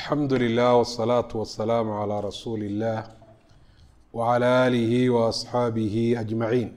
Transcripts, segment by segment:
alxamdu lilah wالsalaaةu wasalaamu calىa rasuuli اllah wعalى aalihi waasxaabihi ajmaciin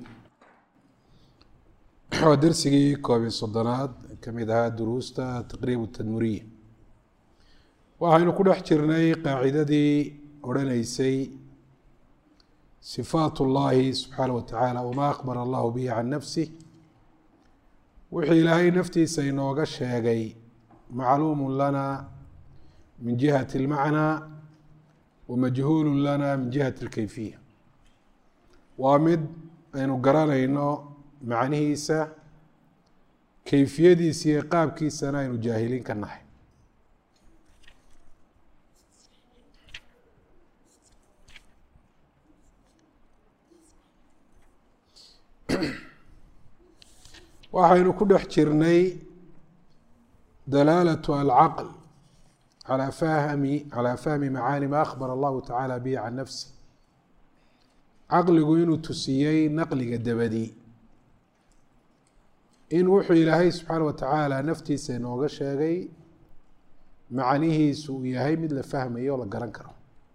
waa dersigii koob iyo soddonaad ka mid ahaa duruusta taqriib tadmuriya waxaynu ku dhex jirnay qaacidadii odrhaneysay sifaat اllahi subxaanaه wa tacaala wma akbar allahu bihi can nafsih wixii ilaahay naftiisa inooga sheegay macluumu lana min jihati اlmacnaa wamajhuulu lana min jihati اlkeyfiya waa mid aynu garanayno macnihiisa keyfiyadiisa iyo qaabkiisana aynu jaahiliin ka nahay waxaynu ku dhex jirnay dalaalatu alcaql calaa fahmi calaa fahmi macaani ma akhbar allahu tacaala bihi can nafsi caqligu inuu tusiyey naqliga dabadi in wuxuu ilaahay subxaana wa tacaala naftiisa inooga sheegay macnihiisu uu yahay mid la fahmayo oo la garan karo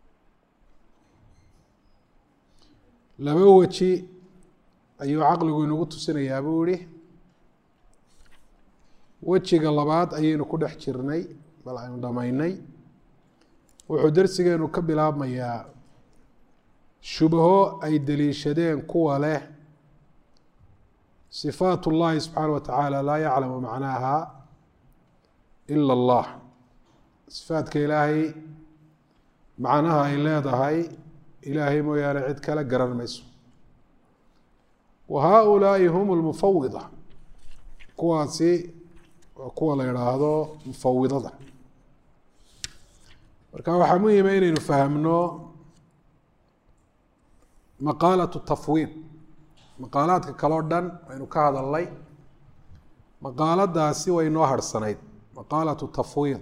laba weji ayuu caqligu inagu tusinayaa buu yihi wejiga labaad ayaynu ku dhex jirnay bal aynu dhamaynay wuxuu dersigeenu ka bilaabmayaa shubho ay deliishadeen kuwa leh sifaat اllahi subxaana wa tacaala laa yaclamu macnaaha ila اllah sifaadka ilaahay macnaha ay leedahay ilaahay mooyaane cid kale garan mayso wa haulaai hum lmufawida kuwaasi waa kuwa la idhaahdo mufawidada marka waxaa muhima inaynu fahmno maqaalatu tafwiid maqaalaadka kaleo dhan aynu ka hadalnay maqaaladaasi way noo harhsanayd maqaalatu tafwiid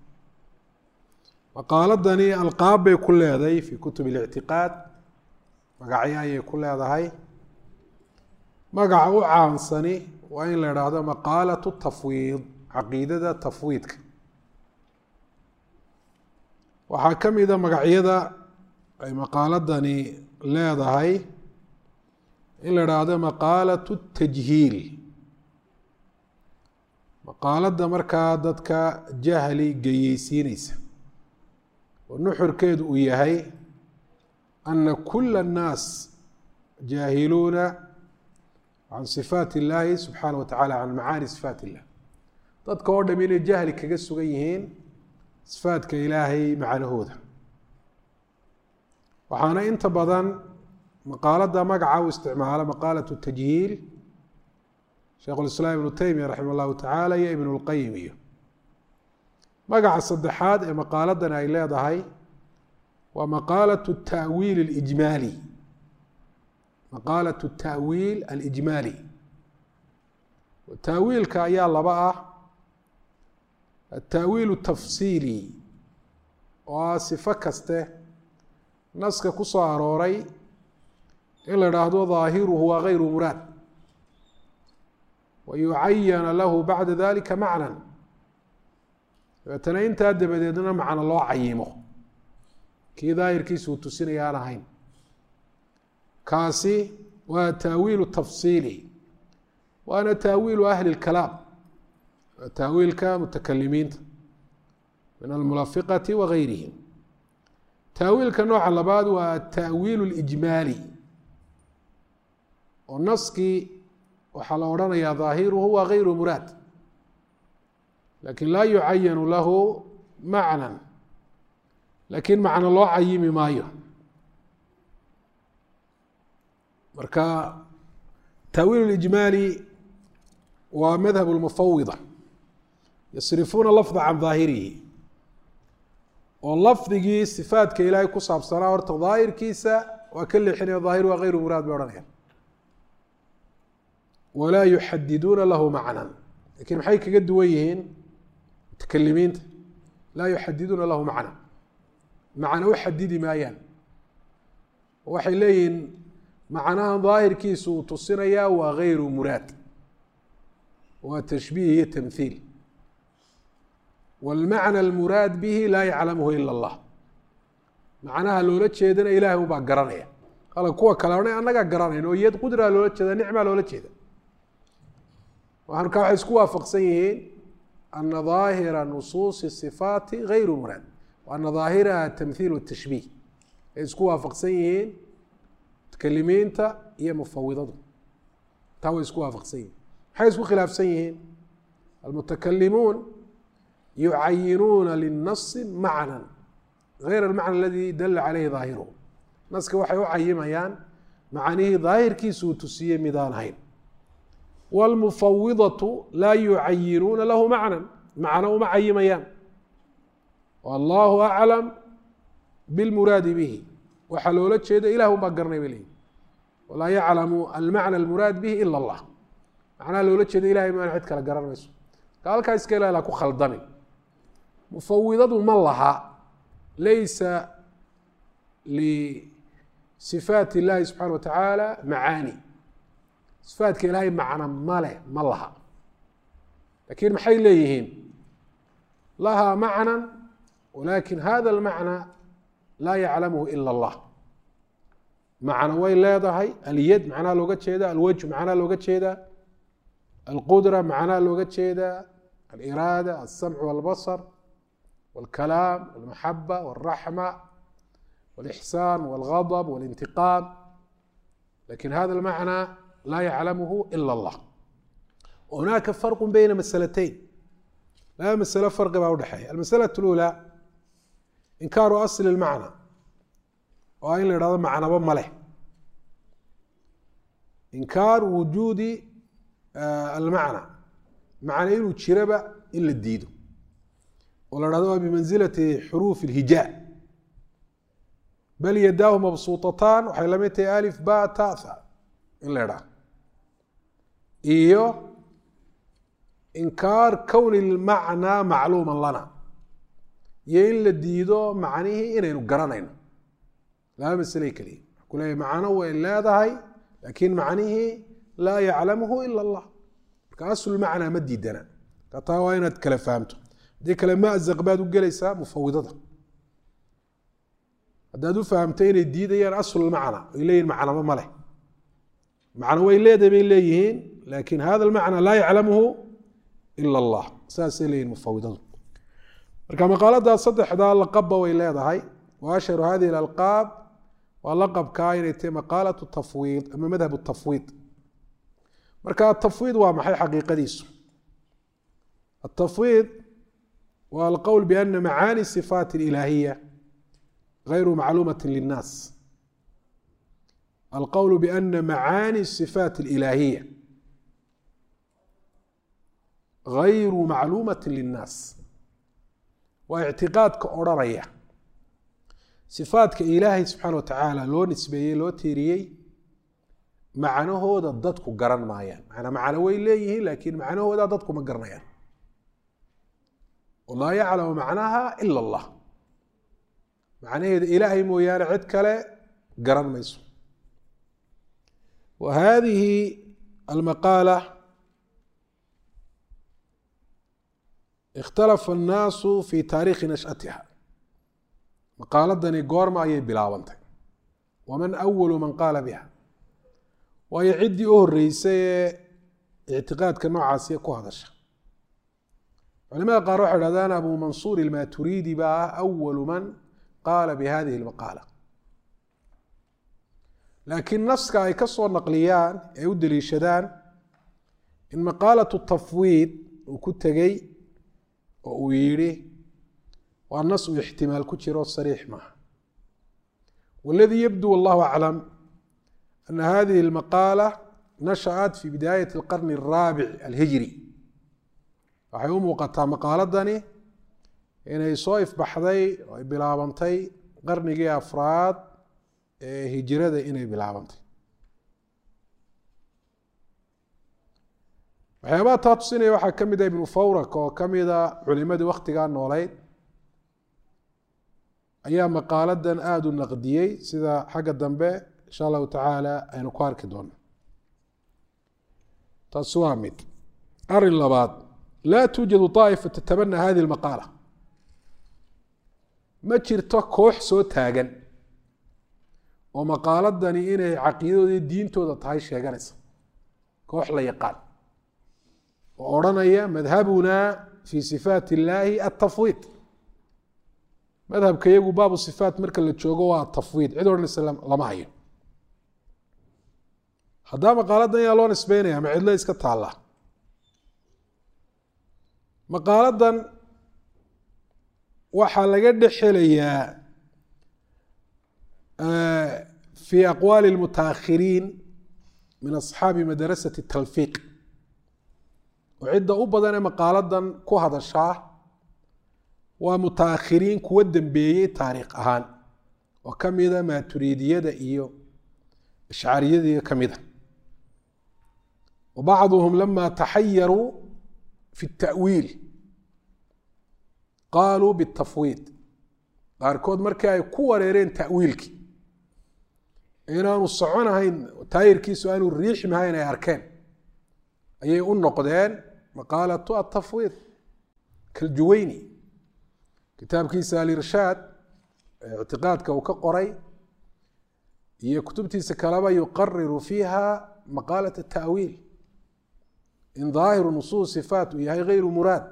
maqaaladani alqaab bay ku leedahay fi kutub اlictiqaad magacyo ayay ku leedahay magaca u caansani waa in la idhaahdo maqaalatu tafwiid caqiidada tafwiidka waxaa ka mida magacyada ay maqaaladani leedahay in la idhaahdo maqaalatu tajhiil maqaaladda markaa dadka jahli geyeysiineysa oo nuxurkeedu uu yahay ana kula الnaas jaahiluuna can sifaat اllahi subxaana wa tacala can macaani sifaat illah dadka oo dham inay jahli kaga sugan yihiin sifaatka ilaahay macnahooda waxaana inta badan maqaalada magaca u isticmaalo maqaalat tajhiil sheikh lislaam ibnu teymiya raxima allahu tacaala iyo ibn اlqayim iyo magaca saddexaad ee maqaaladan ay leedahay waa maqaalat tawiil اlijmaali maqaalat tawiil alijmaali taawiilka ayaa laba ah ataawiil tafsiili oo ah sifo kaste naska ku soo arooray in la idhaahdo daahiruhu waa gayru muraad wa yucayana lahu bacda dalika macnan dabeetana intaa dabadeedna macno loo cayimo kii daahirkiisa uu tusinaya aan ahayn kaasi waa taawiilu tafsiili waana taawiilu ahli اlkalaam waa taawiilka mutakalimiinta min almulafiqati wa gayrihim taawiilka nooca labaad waa ataawiil اlijmaali oo naskii waxaa la odhanayaa daahiruhu waa gayru muraad lakin laa yucayanu lahu macnan lakin macno loo cayimi maayo marka taawiil اlijmaali waa madhab اlmufawida yasrifuuna lafda can daahirihi oo lafdigii sifaatka ilaahay ku saabsanaa horta daahirkiisa waa ka leexinaya daahir waa gayru muraad bay odhanayaan walaa yuxadiduuna lahu macnan lakin maxay kaga duwan yihiin mutakalimiinta laa yuxadiduuna lahu macna macna u xadidi maayaan waxay leeyihiin macnahan daahirkiisu uu tusinayaa waa gayru muraad waa tashbiih iyo tamhiil wاlmacna almuraad bihi laa yaclamuhu ila اllah macnaha loola jeedana ilahay ubaa garanaya ala kuwa kale odhan annagaa garanayn oo iyad qudraa loola jeeda nicmaa loola jeeda marka waxay isku waafaqsan yihiin ana daahira nusuusi sifaati gayru muraad ana daahiraha tamhiil watashbiih ay isku waafaqsan yihiin muتakalimiinta iyo mufawidadu taa way isku waafaqsan yihin maxay isku khilaafsan yihiin almutakalimuun yucayinuuna linasi macna غayr almacna aladi dala caleyhi daahiruhu naska waxay u cayimayaan macanihii daahirkiisu uu tusiyey midaan ahayn wاlmufawidatu laa yucayinuuna lahu macna macno uma cayimayaan allahu aclam bilmuraadi bihi waxaa loola jeeda ilah un baa garanay bay leeyihi walaa yaclamu almacna almuraad bihi ila اllah macnaha loola jeeda ilahay maan cid kale garan mayso ka halkaa iska ilaala ku khaldamin mufawidadu ma laha laysa lisifaat اllahi subxana wa tacaala macaani sifaatka ilaahay macna male ma laha lakin maxay leeyihiin lahaa macna walakin hada اlmacna laa yaclamuhu ila اllah macno way leedahay alyad macnaha looga jeeda alwajh macnaha looga jeeda alqudra macnaha looga jeeda aliraada alsamc walbasar walkalaam walmaxaba walraxma walixsaan walgadb walintiqaam lakin hada almacna laa yaclamuhu ila اllah hunaaka farqu beyna masalatayn laba masalo farqi baa udhexeeya almasalaة اlأulى inkaaru asli اlmacna oo in la ihahdo macnaba ma leh inkaaru wujuudi almacna macna inuu jiraba in la diido oo la hahdo waa bimansilati xuruuf اlhijaa bal yadaahu mabsuutataan waxay lamid tahay alif ba tata in la idhaha iyo inkaar kowni اlmacnaa macluuma lana iyo in la diido macnihii inaynu garanayno laba masle keliya wa ku leeyahy macno way leedahay laakiin macnihii laa yaclamuhu ila اllah marka aslulmacnaa ma diidana marka taa waa inaad kala fahamto haddii kale mazaq baad u gelaysaa mufawidada haddaad u fahamto inay diidayaan aslulmacna ay leeyihin macnaba ma leh macno way leedahay bay leeyihiin lakin hada almacna laa yaclamuhu ila اllah saasay leeyihin mufawidadu marka maqaaladaa saddexdaa laqabba way leedahay wa ashharu hadihi اlalqaab waa laqabkaa inay tahay maqaalat tafwiid ama madhab tafwiid marka atafwiid waa maxay xaqiiqadiisu atafwiid waa alqowl biana macaani sifaat اlilaahiya غayru macluumati linnaas alqowl biana macaani sifaat اlilaahiya غayru macluumati linnaas waa ictiqaadka odrhanaya sifaadka ilaahay subxaana watacaala loo nisbeeyey loo tiiriyey macnahooda dadku garan maayaan manaa macno way leeyihiin laakiin macnahooda dadku ma garanayaan laa yaclamu macnaha ila اllah macnaheeda ilaahay mooyaane cid kale garan mayso wa hadihi almaqaala ikhtalafa annaasu fi taariikhi nashatiha maqaaladani goorma ayay bilaabantay waman awalu man qaala biha waayo ciddii u horeysay ee ictiqaadka noocaasiya ku hadasha culimada qaar waxay hahdaan abu mansuur ilmaturidi baa ah awalu man qaala bi hadihi lmaqaala laakiin naska ay ka soo naqliyaan ee u deliishadaan in maqaalatu tafwiid uu ku tegey oo uu yidhi waa nas uu ixtimaal ku jiro sariix maaha waladii yabdu wallahu aclam ana hadihi اlmaqaala nashaأat fi bidaayat اlqarni الraabic alhijri waxay u muuqataa maqaaladani inay soo ifbaxday oo ay bilaabantay qarnigii afraad ee hijrada inay bilaabantay waxyaabaha taa tusinaya waxaa ka mid ah ibnu fawrak oo ka mida culimadii waktigaa nooleyd ayaa maqaaladan aada u naqdiyey sida xagga dambe insha allahu tacaala aynu ku arki doono taasi waa mid arin labaad laa tuujadu طaa'ifa tatabana hadihi اlmaqaala ma jirto koox soo taagan oo maqaaladani inay caqiidadooda diintooda tahay sheeganaysa koox la yaqaan oo odhanaya madhabunaa fii sifaat illaahi atafwiid madhabka iyagu baabu sifaat marka la joogo waa atafwiid cid odhanaysa lama hayo haddaa maqaaladan ayaa loo nisbeynaya ma cidlo iska taalla maqaaladan waxaa laga dhex helayaa fi aqwaali اlmutaakhiriin min asxaabi madarasati talfiiq oo cidda u badan ee maqaaladan ku hadashaa waa mutaakhiriin kuwa dembeeyey taariikh ahaan oo ka mida maaturiidiyada iyo ashcariyadii ka mida wa bacduhum lama taxayaruu fi التأwiil qaaluu bالtafwiid qaarkood markii ay ku wareereen ta'wiilkii inaanu soconahayn taayirkiisu aanu riixmahayn ay arkeen ayay u noqdeen maqaalatu atafwiid kaljuweyni kitaabkiisa alirshaad ictiqaadka uu ka qoray iyo kutubtiisa kaleba yuqariru fiiha maqaalat التأwiil in daahiru nusuus sifaat uu yahay gayru muraad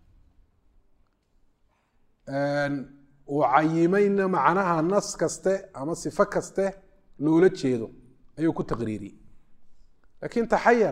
uu cayimayna macnaha nas kaste ama sifo kaste loola jeedo ayuu ku taqriiriyey lakin taxayar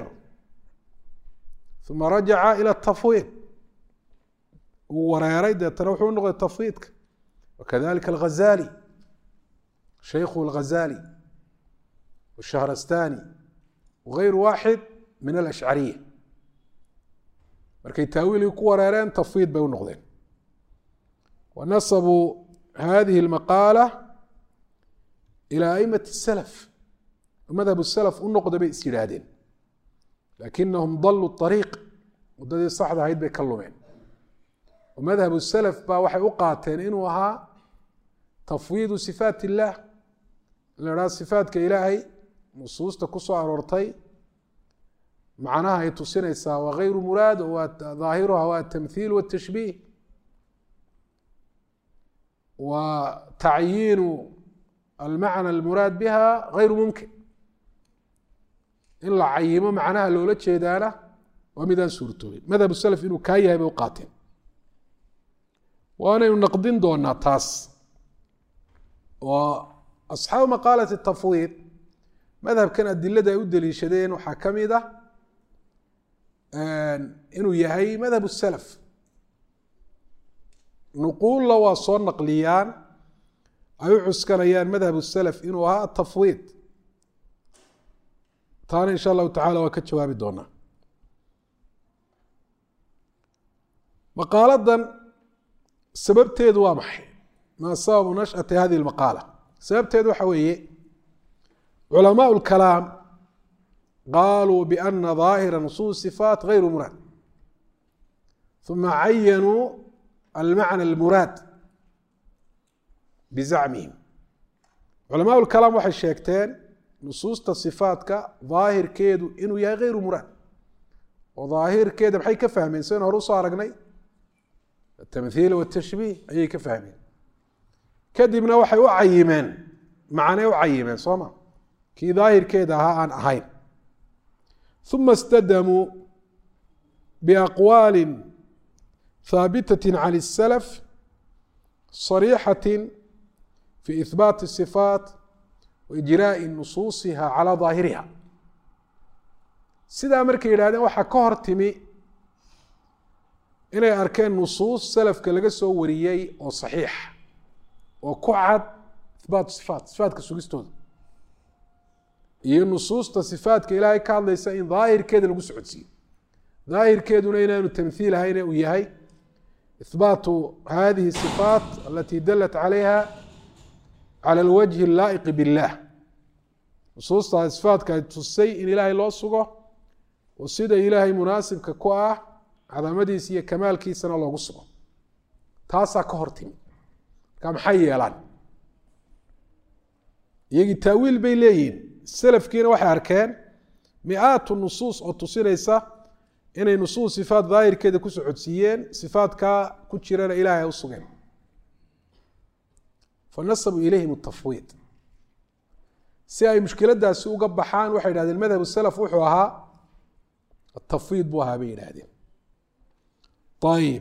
uma rajaca ilى الtafwiid uu wareeray deetana wuxuu unoqday tafwiidka wakadalika alghazali shaykhu اlghazali wالshahrastani wغayru waaxid min alashcariya markay taawiilkii ku wareereen tafwiid bay u noqdeen wanasabuu hadihi اlmaqaala ilى aimati الsalaf madhab الsalaf u noqda bay is yidhaahdeen lakinahum daluu طariiq waddadii saxda ahayd bay ka lumeen madhab الsalaf baa waxay u qaateen inuu ahaa tafwiidu sifaat اllah in la idhaha sifaatka ilaahay nusuusta ku soo aroortay macnaha ay tusinaysaa waa gayru muraad waa daahiruha waa atamthiil wاtashbiih wa tacyiinu almacna almuraad biha gayru mumkin in la cayimo macnaha loola jeedaana waa midaan suurtoobin madhab salaf inuu kaa yahay bay u qaateen waanaynu naqdin doonaa taas oo asxaabu maqaalati tafwiid madhabkan adilada ay u deliishadeen waxaa ka mid ah inuu yahay madhab salaf nuquulla waa soo naqliyaan ay u cuskanayaan madhab salaf inuu ahaa atafwiid taana insha allahu tacala waa ka jawaabi doonaa maqaaladan sababteedu waa maxay maa sababu nashأati hadihi اlmaqaala sababteedu waxa weeye culamaء اlkalaam qaluu bأna ظaahira nusuus صifaat غayru muraad ثuma cayanuu almacna اlmuraad bizacmihim culamaء اlkalaam waxay sheegteen nusuusta صifaatka daahirkeedu inuu yahay غayru muraad oo daahirkeeda maxay ka fahmeen saynu hore usoo aragnay atamhiil wاtashbiih ayay ka fahmeen kadibna waxay u cayimeen macnay u cayimeen soo ma kii daahirkeeda ahaa aan ahayn uma اstadamuu biaqwaali haabitaة can الsalaf صariixaة fi ihbaati الصifaat waijraaءi nusuusiha calى daahiriha sidaa markay yidhahdeen waxaa ka hor timi inay arkeen nusuus salafka laga soo wariyey oo saxiix oo ku cad ihbaatu sifaat sifaatka sugistooda iyo nusuusta sifaatka ilaahay ka hadlaysa in daahirkeeda lagu socodsiiyo daahirkeeduna inaanu tamhiil ahayne uu yahay ihbaatu hadihi sifaat alati dalat calayha cala alwajhi allaa'iqi billah nusuusta sifaatka ay tusay in ilaahay loo sugo oo sida ilaahay munaasibka ku ah cadamadiisa iyo kamaalkiisana loogu sugo taasaa ka hor timi marka maxay yeelaan iyagii taawiil bay leeyihiin salafkiina waxay arkeen mi-aatu nusuus oo tusinaysa inay nusuus sifaat daahirkeeda ku socodsiiyeen sifaatkaa ku jirana ilaahay u sugeen fanasabuu ilayhim atafwiid si ay mushkiladaasi uga baxaan waxay yidhahdeen madhab salaf wuxuu ahaa atafwiid buu ahaa bay yidhaahdeen ayib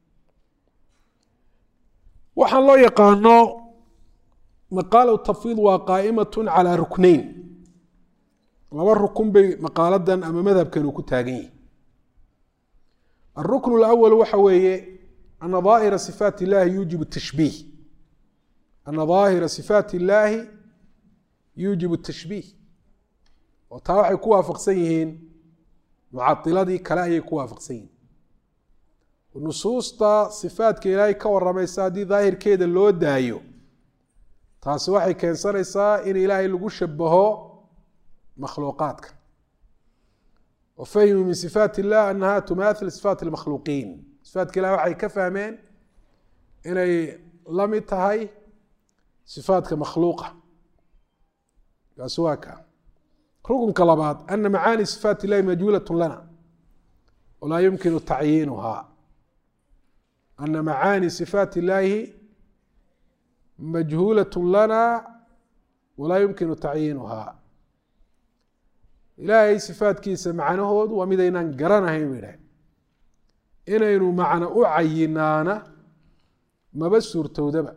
waxaan loo yaqaano maqaala tafwiid waa qaa'imatun calaa ruknayn laba rukun bay maqaaladan ama madhabkan uu ku taagan yihi alrukn اlأwl waxa weeye ana daahira sifaat اllahi yuujib tashbiih ana daahira sifaat اllahi yuujib tashbiih oo taa waxay ku waafaqsan yihiin mucadiladii kale ayay ku waafaqsan yihiin nusuusta sifaatka ilaahay ka waramaysa haddii daahirkeeda loo daayo taasi waxay keensanaysaa in ilaahay lagu shabaho makhluuqaadka wa fahimuu min sifaat illah anaha tumaathil sifaat lmakhluuqiin sifaatka ilahi waxay ka fahmeen inay la mid tahay sifaatka makhluuqa kaasi waa ka rukunka labaad ana macaani sifaat illahi majhuulat lana walaa yumkinu tacyiinuha ana macaani sifaat illaahi majhuulat lana walaa yumkinu tacyiinuha ilaahay sifaatkiisa macnahoodu waa midaynaan garanahayn ba idhahay inaynu macno u cayinaana maba suurtowdaba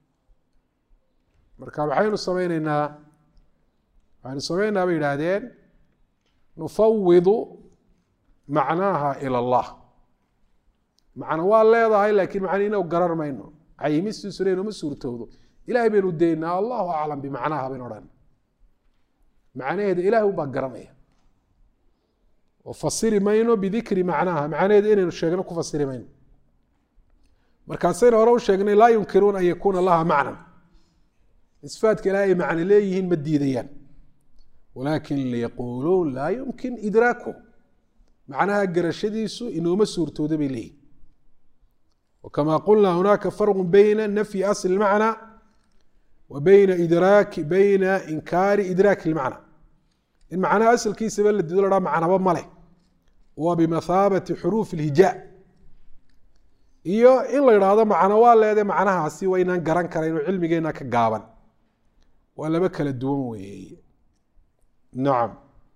marka maxaynu sameyneynaa waxaynu sameynaynaa bay yidhaahdeen nufawidu macnaaha ila allah macno waa leedahay laakiin macna inagu garan mayno cayimistiisuna inuma suurtowdo ilahay baynu daynaa allahu aclam bimacnaha baynu odhan macnaheeda ilahay un baa garanaya oo fasiri mayno bidikri macnaha macnaheeda inaynu sheegno ku fasiri mayno markaasaynu hore u sheegnay laa yunkiruuna an yakuuna laha macnan isfaatka ilahay ay macno leeyihiin ma diidayaan walaakin liyaquuluun laa yumkin idraaku macnaha garashadiisu inooma suurtooda bay leeyihin wkama qulna hunaaka farqu bayna nafyi asli اlmacna wa bayna idraaki bayna inkaari idraaki اlmacna in macnaha asalkiisaba la dido lahaa macnaba maleh waa bimathaabati xuruuf اlhijaa iyo in la idhaahdo macno waa leede macnahaasi waa inaan garan karayn oo cilmigeena ka gaaban waa laba kala duwan weeye nacam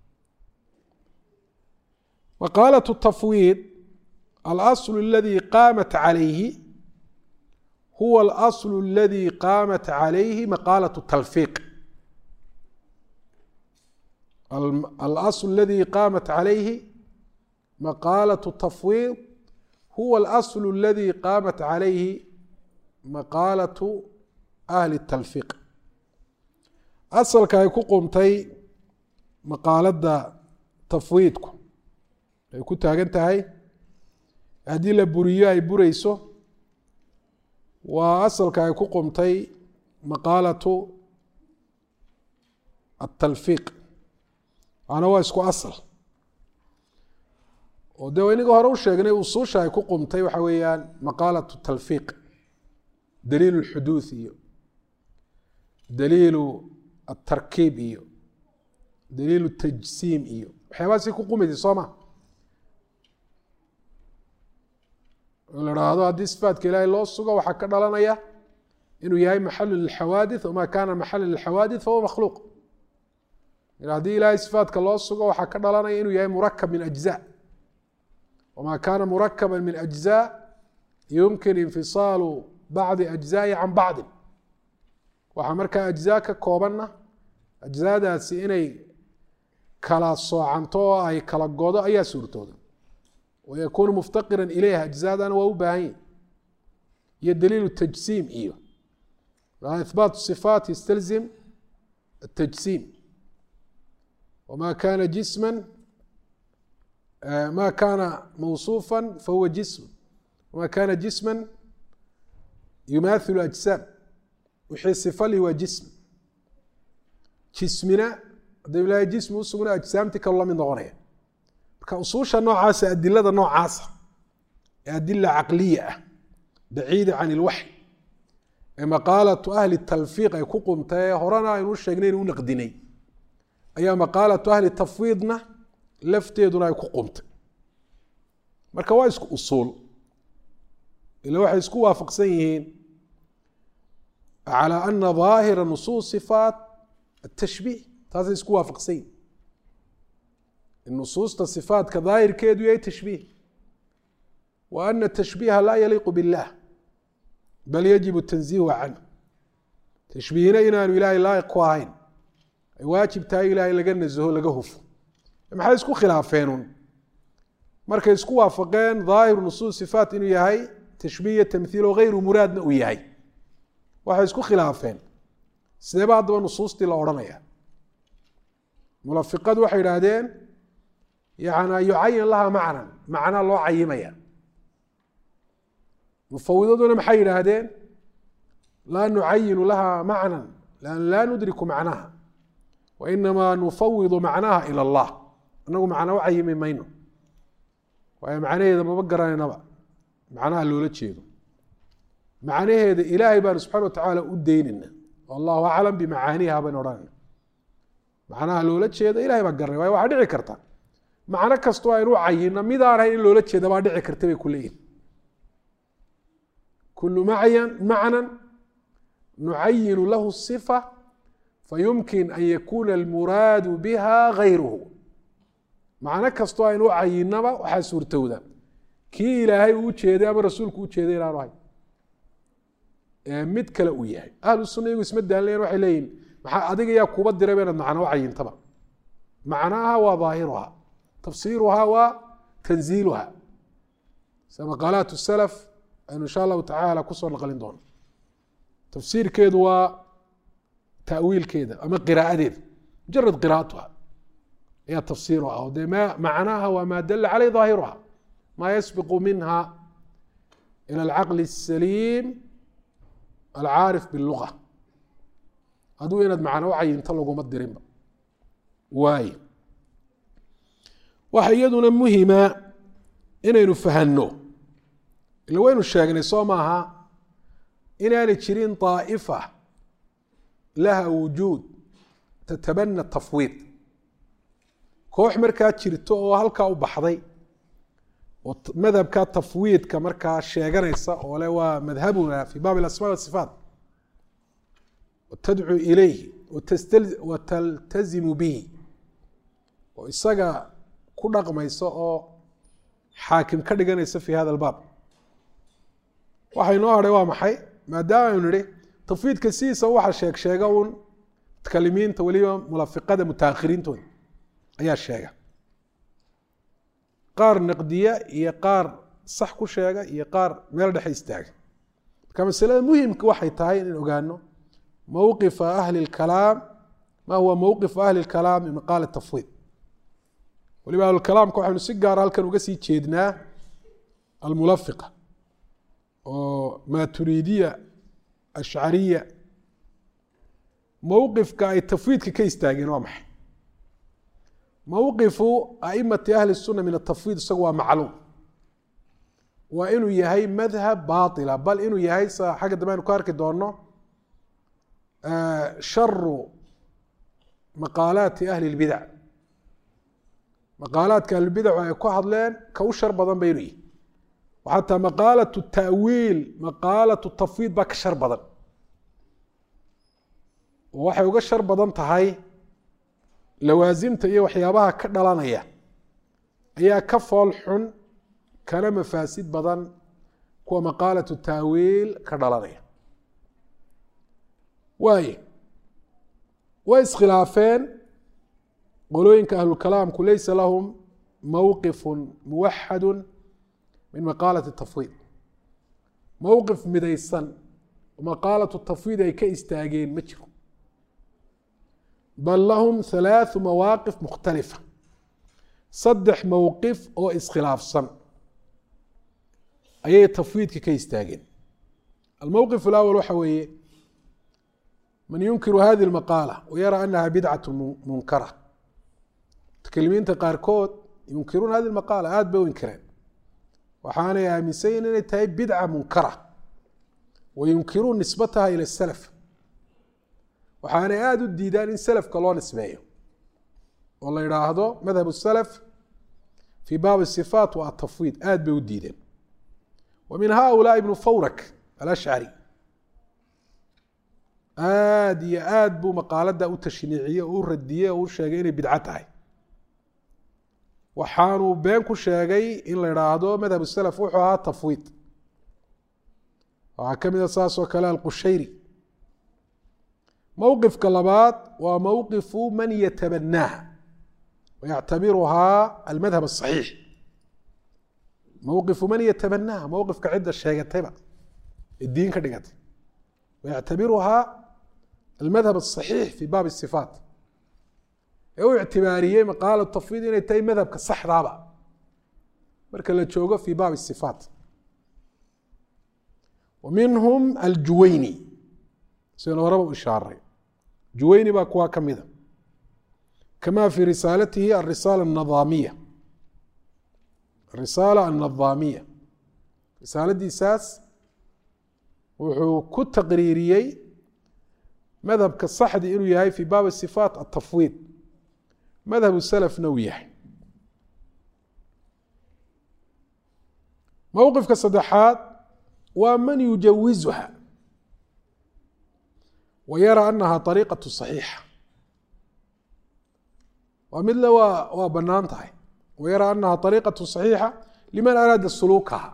maqaalaة tafwiid alasl اladي qaamat عalayhi huwa alasl اladي qaamat عalayhi maqaalaة talfiiq alasl اladي qaamat عalayhi maqaalaة tafwiid huwa alasl اladي qaamat عalayhi maqaalaة ahli الtalfiiq asalka ay ku qumtay maqaaladda tafwiidku ay ku taagan tahay haddii la buriyo ay bureyso waa asalka ay ku qumtay maqaalatu atalfiiq waana waa isku asal oo dee inaga hore u sheegnay usuusha ay ku qumtay waxa weeyaan maqaalatu talfiiq daliilu lxuduuth iyo daliilu atarkiib iyo daliilu tajsiim iyo waxyaabahaasay ku qumaysa soo ma la haahdo haddii sifaatka ilaahay loo sugo waxaa ka dhalanaya inuu yahay maxalu lilxawaadith wama kana maxala lilxawaadith fahuwa makhluuq haddii ilaahay sifaatka loo sugo waxaa ka dhalanaya inuu yahay murakab min ajza wama kana murakaba min ajza yumkin infisaalu bacdi ajzaai can bacdin waxaa markaa ajzaa ka koobanna ajzaadaasi inay kala soocanto oo ay kala godo ayaa suurtooda wykunu muftaqira ilayha ajzaadana waa u baahan yahi iyo daliilu tajsiim iyo ihbaat صifaat ystalzim الtajsiim wma kana jisma ma kana mawصufa fahuwa jism wma kana jisma yumahilu ajsaam wixii sifali waa jism jismina hadda ilahay jismi usugna ajsaamti kalu la mid noqonaya marka usuusha noocaasa adilada noocaasa ee adila caqliya ah baciida can ilwaxy ee maqaalatu ahli talfiiq ay ku qumtae horena aynu sheegnay inu naqdinay ayaa maqaalatu ahli tafwiidna lafteeduna ay ku qumtay marka waa isku usuul ila waxay isku waafaqsan yihiin calى ana ظaahira nusuus صifaat atashbiih taasay isku waafaqsanyin in nusuusta صifaatka daahirkeedu yahay tashbiih wa ana tashbiiha laa yaliiqu biاllah bal yajibu tanziihu canh tashbiihina inaanu ilaahay laa'iq ku ahayn ay waajib tahay ilaahay laga nasaho laga hufo maxay isku khilaafeenun markay isku waafaqeen daahiru nusuus sifaat inuu yahay tashbiih iyo tamhiil oo hayru muraadna uu yahay waxay isku khilaafeen sideeba haddaba nusuustii la odhanaya mulafiqadu waxay idhaahdeen yana yucayan laha macnan macnaa loo cayimaya mufawidaduna maxay yidhaahdeen laa nucayinu laha macnan lan laa nudriku macnaha wa inamaa nufawidu macnaha ila allah inagu macnaa u cayimi mayno waayo macnaheeda maba garanaynaba macnaha loola jeedo macnaheeda ilaahay baanu subxana watacaala u daynayna allahu aclam bimacaaniha baynu odhanayna macnaha loola jeedo ilahay baa garanay waayo waxaa dhici karta macno kastoo aynu u cayino midaan ahayn in loola jeeda baa dhici karta bay ku leeyihin kulu macyan macnan nucayinu lahu sifa fayumkin an yakuna almuraadu biha gayruhu macno kastoo aynu u cayinaba waxaa suurtowda kii ilaahay uu ujeeday ama rasuulku ujeeday inaanu ahay mid kale uu yahay ahlu sunna iyagu isma daalinayan waxay leeyihin maxaa adiga yaa kuba dirayba inaad macno u cayintaba macnaha waa daahiruha tafsiiruha waa tanziiluha sida maqaalaat salaf aynu insha allahu tacaala kusoo naqlin doono tafsiirkeedu waa tawiilkeeda ama qiraacadeeda mujarad qiraatuha ayaa tafsiiruha o dee ma macnaha waa maa dala caleyh daahiruha maa yasbiqu minha ilى alcaqli الsaliim alcaarif biاluga aduu inaad macno u cayinto laguma dirinba waay waxa iyaduna muhima inaynu fahanno ila waynu sheegnay soo maaha inaanay jirin طaaئifa laha wujuud tatabana tafwiid koox markaa jirto oo halkaa u baxday oo madhabka tafwiidka markaa sheeganaysa oo le waa madhabuna fi baab اasma wasifaat tadcuu ilayhi wa taltazimu bihi oo isaga ku dhaqmaysa oo xaakim ka dhiganaysa fi hada albaab waxa inoo hadhay waa maxay maadaama aynu nihi tafwiidka sidiisa waxa sheeg sheega uun mutakalimiinta weliba mulafiqada mutaakhiriintooda ayaa sheega qaar naqdiya iyo qaar sax ku sheega iyo qaar meel dhexe istaaga marka masalada muhimka waxay tahay in ogaano mowqifa ahli اlkalaam ma huwa mowqifu ahli اlkalaam min maqaala tafwiid waliba ahlulkalaamka waxaynu si gaara halkan uga sii jeednaa almulafiqa oo maturiidiya ashcariya mowqifka ay tafwiidka ka istaageen waa maxay mowqifu aimati ahli الsuna min atafwiid isagu waa macluum waa inuu yahay madhab baila bal inuu yahay sa xagga dambe aynu ku arki doono sharu maqaalaati ahli اlbidac maqaalaadka ahlulbidacu ay ku hadleen ka u shar badan ba inuu yihi xataa maqaalatu ta'wiil maqaalatu tafwiid baa ka shar badan oo waxay uga shar badan tahay lawaasimta iyo waxyaabaha ka dhalanaya ayaa ka fool xun kana mafaasid badan kuwa maqaalatu taawiil ka dhalanaya waaye way iskhilaafeen qolooyinka ahlulkalaamku laysa lahum mowqifu muwaxadu min maqaalati tafwiid mowqif midaysan maqaalatu tafwiid ay ka istaageen ma jiro bal lahum halaathu mawaaqif mukhtalifa saddex mowqif oo iskhilaafsan ayay tafwiidka ka istaageen almowqif alawal waxa weeye man yunkiru hadi lmaqaala wayara anaha bidcat munkara mutakalimiinta qaarkood yunkiruuna hadi maqaala aada bay u inkireen waxaanay aaminsanyiin inay tahay bidca munkara wa yunkiruun nisbataha ila salaf waxaanay aada u diidaan in selafka loo nisbeeyo oo la idhaahdo madhab salaf fii baabi sifaat wa atafwiid aada bay u diideen wa min haulaai ibnu fawrak alashcari aada iyo aada buu maqaalada u tashniiciyey oo u radiyey oo u sheegay inay bidco tahay waxaanuu been ku sheegay in la idhaahdo madhab salaf wuxuu ahaa tafwiid waxaa ka mida saas oo kale alqushayri mowqifka labaad waa mowqifu man yatabanaaha wayactabiruhaa almadhab asaxiix mowqifu man yatabanaaha mowqifka cidda sheegatayba ee diin ka dhigatay wayactabiruhaa almadhab asaxiix fi baabi sifaat ee u ictibaariyey maqaala tafwiid inay tahay madhabka saxdaaba marka la joogo fi baabi sifaat wa minhum aljuwayni sidaynu horaba u ishaaray juwayni baa kuwaa ka mida kama fi risaalatihi arisaala anadaamiya arisaala annadaamiya risaaladiisaas wuxuu ku taqriiriyey madhabka saxdi inuu yahay fi baabi sifaat atafwiid madhabu salafna uu yahay mowqifka saddexaad waa man yujawizuha wa yara anaha ariiqatu صaxiixa waa midle waa waa banaan tahay wa yara anaha ariiqatu صaxiixa liman araada suluukaha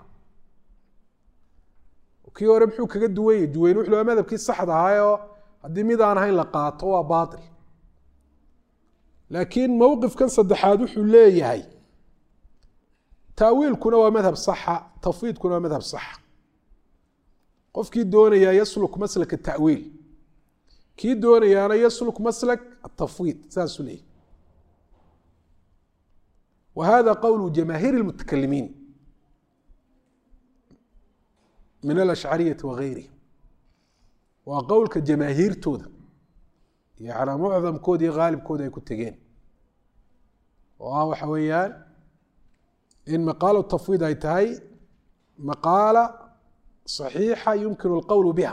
kii hore muxuu kaga duwan yahy duweyn wuxu waa madhabkii saxda ahaayoo haddii mid aan ahayn la qaato waa baatil laakiin mowqifkan saddexaad wuxuu leeyahay taawiilkuna waa madhab saxa tafwiidkuna waa madhab saxa qofkii doonayaa yasluk maslak tawiil kii doonayaana yasluk maslak atafwiid saasuu leeyahy wa hada qowlu jamaahiir اlmutakalimiin min alashcariyati wagayrihim waa qowlka jamaahiirtooda yana mucdamkooda iyo haalibkooda ay ku tegeen oo ah waxa weeyaan in maqaalo tafwiid ay tahay maqaala صaxiixa yumkinu اlqowl biha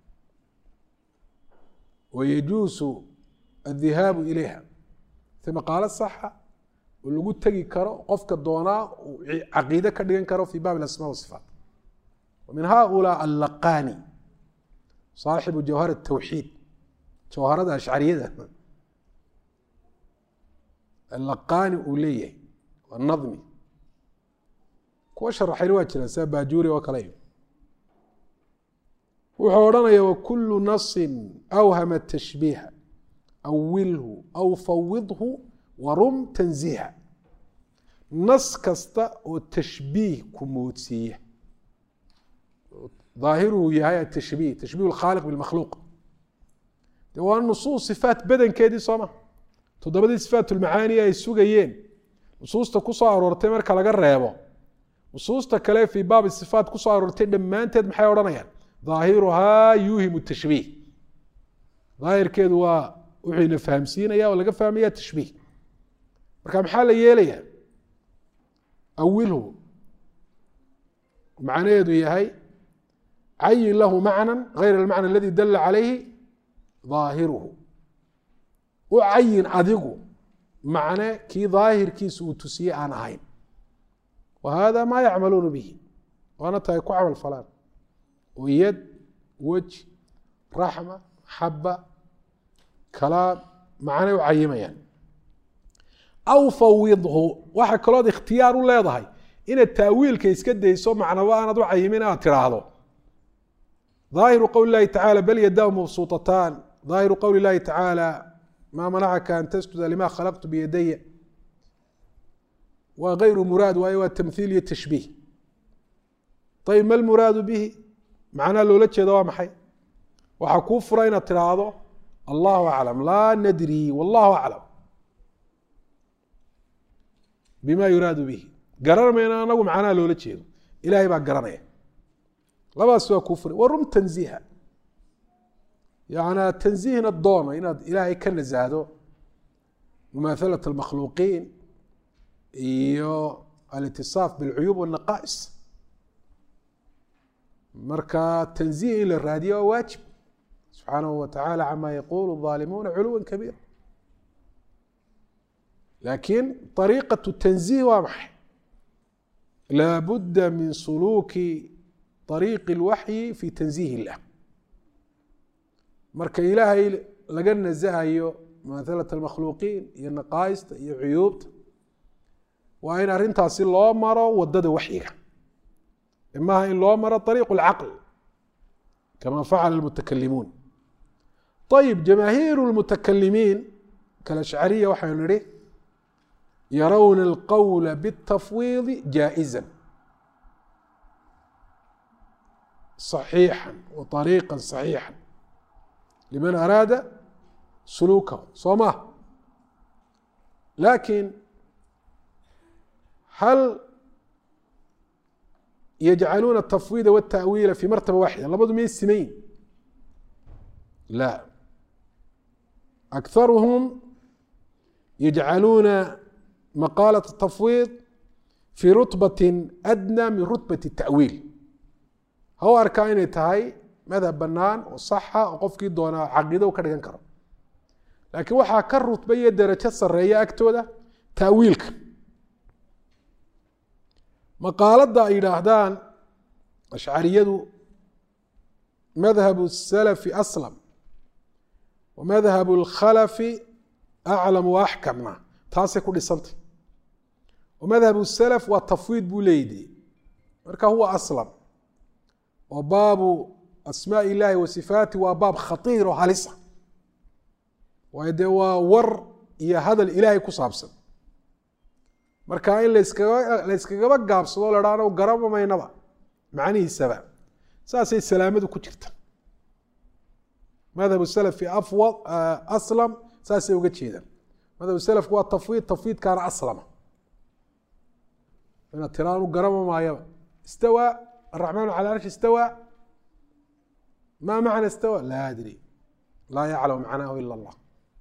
wayajuusu aلdihaabu ilayha si maqaalo saxa oo lagu tegi karo qofka doonaa uu caqiide ka dhigan karo fi bab asma wasifaat min haulaa allaqani saaxibu jawhar الtawxiid jawharada ashcariyada allaqani uu leeyahay waa nadmi kuwa sharaxayna waa jiraan sida baajuuri oo kale wuxuu odhanaya wakulu nasin awhama tashbiiha awilhu aw fawidhu warum tanziha nas kasta oo tashbiih ku moodsiiya ظaahiruhu yahay atashbiih tashbih اlkhaaliq biاlmakhluuq de waa nusuus sifaat badankeedii sooma toddobadii sifaat ulmacaani ay sugayeen nusuusta kusoo aroortay marka laga reebo nusuusta kale fii baabi sifaat kusoo aroortay dhammaanteed maxay odhanayaan ظaahiruhaa yuuhimu tashbiih daahirkeedu waa wuxuu ina fahamsiinaya oo laga fahmaya tashbiih marka maxaa la yeelaya awilhu macnaheedu yahay cayin lahu macna gayr almacna aladi dala calayhi ظaahiruhu u cayin adigu macne kii daahirkiisa uu tusiyey aan ahayn wa hada maa yacmaluuna bihi waana tahay ku camal falaan oo yad wej raxma xaba kalaam macnay u cayimayaan aw fawidhu waxa kalood ikhtiyaar u leedahay inaad taawiilka iska dayso macnaba aanad u cayimin aad tiraahdo ظaahiru qowli اlahi tacala bal yadahu mabsuuطataan ظaahiru qowli اlahi tacaalى maa manacaka an tasjuda lima khalaqtu biyadaya waa gayru muraad waayo waa tamhiil iyo tashbiih ayb ma lmuraadu bihi macnaha loola jeeda waa maxay waxaa kuu fura inaad tiraahdo allahu aclam laa nadri wallahu aclam bima yuraadu bihi garan mayna anagu macnaha loola jeedo ilahay baa garanaya labadaas waa kuu furay warum tanziiha yana tanziihna doono inaad ilaahay ka nasahdo mumaahalat almakhluuqiin iyo alitisaaf bilcuyuub wاnaqaa'is marka tanziih in la raadiyo waa waajib subxaanahu wa tacaala cama yaqulu الظaalimuuna culuwa kabiira laakiin طariiqaة tanziih waa maxay laabudda min suluuki طariiqi اlwaxyi fi tanziih illah marka ilaahay laga nasahayo maalat almakhluuqiin iyo naqaayista iyo cuyuubta waa in arrintaasi loo maro wadada waxyiga maaha in loo maro ariiqu lcaql kama facala almutakalimuun ayib jamaahiiru lmutakalimiin kalashcariya waxaynu nihi yarawna alqowla biاtafwiidi jaaئiza صaxiixa wa طariiqa صaxiixa liman araada suluukahu soo ma lakin hal yajcaluuna الtafwiida wالta'wiila fi martaba waaxida labadu may simayn la akharuhum yajcaluuna maqaalaة الtafwiid fi rutbati adnى min rutbat الta'wiil ha u arkaa inay tahay madhab banaan oo saxa oo qofkii doonaa caqiida u ka dhigan karo laakiin waxaa ka rutba iyo derajo sareeya agtooda ta'wiilka maqaaladda ay yidhaahdaan ashcariyadu madhabu الsalafi aslam wa madhabu اlkhalafi aclam wa axkamna taasay ku dhisantay wa madhabu salaf waa tafwiid buu leeyidi marka huwa aslam oo baabu asmaaء illahi wa sifaati waa baab khatiir oo halisa waayo dee waa war iyo hadal ilaahay ku saabsan marka in laskaga layskagaba gaabsado la haano garabamaynaba macnihiisaba saasay salaamadu ku jirta madhab salafi afwad aslam saasay uga jeedaan madhab salafku waa tafwiid tafwiidkaana aslama ina tiraanu garama maayaba istawaa الرحمن على العرش استوى ما معنى استوى لا أدري لا يعلم معناه إلا الله